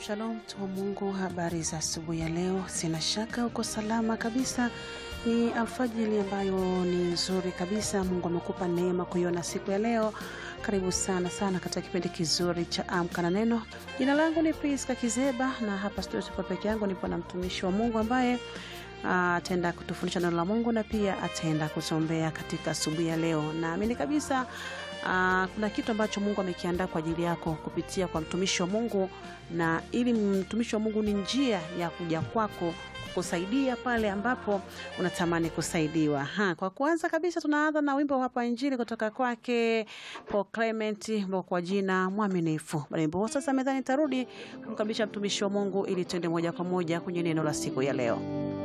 Shalom mtu wa Mungu, habari za asubuhi ya leo. Sina shaka uko salama kabisa. Ni alfajiri ambayo ni nzuri kabisa. Mungu amekupa neema kuiona siku ya leo. Karibu sana sana katika kipindi kizuri cha Amka na Neno. Jina langu ni Priska Kizeba na hapa studio tupo peke yangu, nipo na mtumishi wa Mungu ambaye ataenda kutufundisha neno la Mungu na pia ataenda kusombea katika asubuhi ya leo. Naamini kabisa Uh, kuna kitu ambacho Mungu amekiandaa kwa ajili yako kupitia kwa mtumishi wa Mungu, na ili mtumishi wa Mungu ni njia ya kuja kwako kusaidia pale ambapo unatamani kusaidiwa. Ha, kwa kwanza kabisa tunaanza na wimbo hapa Injili kutoka kwake Paul Clement kwa jina Mwaminifu. Baada ya wimbo sasa, mezani tarudi kumkaribisha mtumishi wa Mungu ili tuende moja kwa moja kwenye neno la siku ya leo.